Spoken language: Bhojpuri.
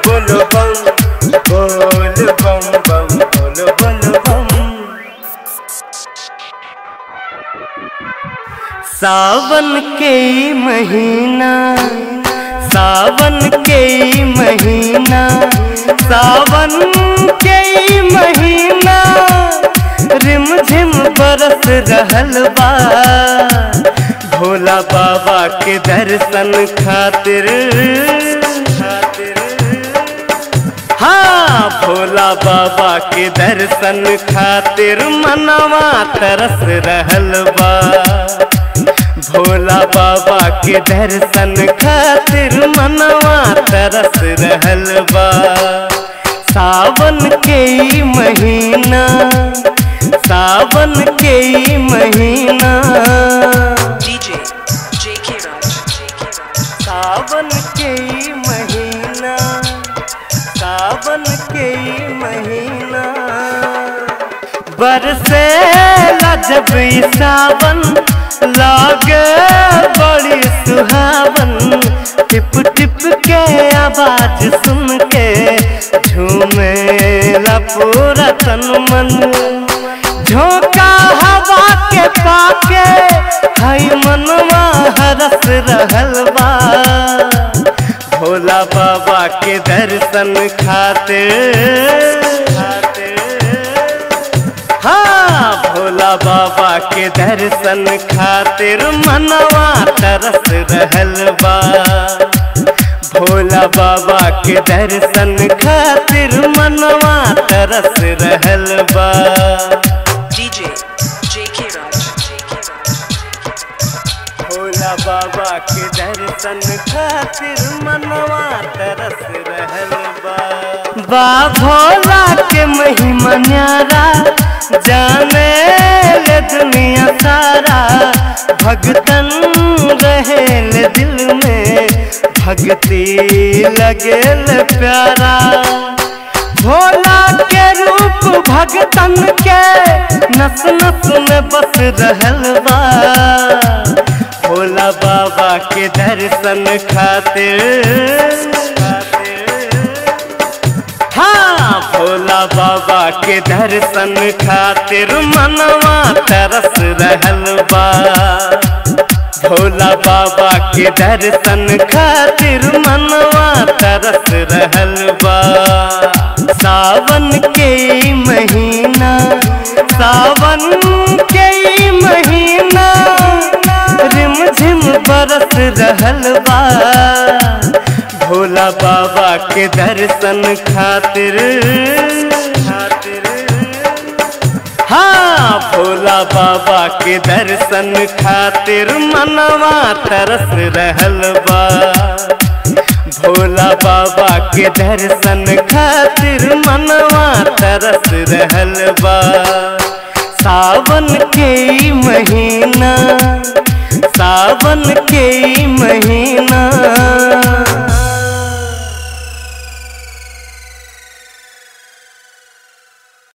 बोल बम बोल बम बम बोल बोल बम सावन के ई महीना सावन के ई महीना सावन के ई महीना रिम झिम बरस रहल बा भोला बाबा के दर्शन खातिर खातिर हाँ भोला बाबा के दर्शन खातिर मनवा तरस रहल बा भोला बाबा के दर्शन खातिर मनवा तरस रहल बा सावन के ई महीना सावन के ई महीना DJ JK Raj. JK Raj. सावन के ई महीना सावन के ई महीना बरसे जब ई सावन लागे बड़ी सुहावन टिप टिप के आवाज सुन के झूमे ला पूरा तन मन झोंका हवा के पाके हई मनवा हरस रहल बा भोला बाबा के दर्शन खातिर हाँ भोला बाबा के दर्शन खातिर मनवा तरस रहल बा भोला बाबा के दर्शन खातिर मनवा तरस रहल बा DJ JK Raj. JK Raj. Bhola बाबा के दर्शन खातिर मनवा तरस रहल बा बा भोला के महिमा न्यारा जाने ले दुनिया सारा भगतन रहेल दिल में भक्ति लगेल प्यारा भोला के रूप भगतन के नस नस में बस रहल बा भोला बाबा के दर्शन खातिर हाँ भोला बाबा के दर्शन खातिर मनवा तरस रहल बा भोला बाबा के दर्शन खातिर मनवा तरस रहल बा सावन के ई महीना सावन के ई महीना रिम झिम बरस रहल बा भोला बाबा के दर्शन खातिर हाँ भोला बाबा के दर्शन खातिर मनवा तरस रहल बा भोला बाबा के दर्शन खातिर मनवा तरस रहल बा सावन के ई महीना सावन के ई महीना